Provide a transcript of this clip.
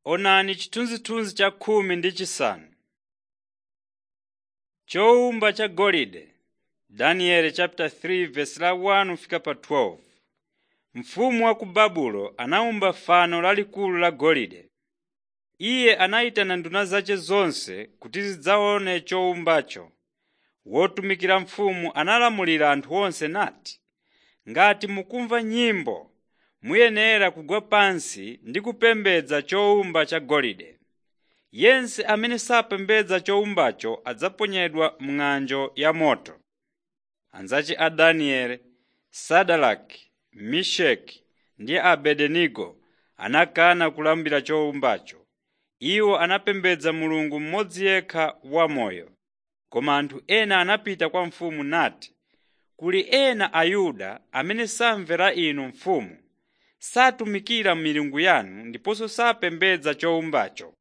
Onani chithunzithunzi cha khumi ndi chisanu. Chowumba cha golide Daniel chapter 3 verse la 1 fika pa 12. Mfumu wa ku Babulo anawumba fano lalikulu la golide. Iye anayitana nduna zace zonse kuti zidzaone chowumbacho. Wotumikira mfumu analamulira anthu onse nati, “Ngati mukumva nyimbo, muyenera kugwa pansi ndi kupembedza chowumba cha golide. Yense amene sapembedza chowumbacho adzaponyedwa m'ng'anjo ya moto.” Anzace a Danieli, Sadaraki, Meshaki ndi Abednego anakana kulambira chowumbacho. Iwo anapembedza Mulungu mmodzi yekha wamoyo. Koma anthu ena anapita kwa mfumu nati, “Kuli ena Ayuda amene samvera inu mfumu, satumikira milungu yanu ndiponso sapembedza chowumbacho.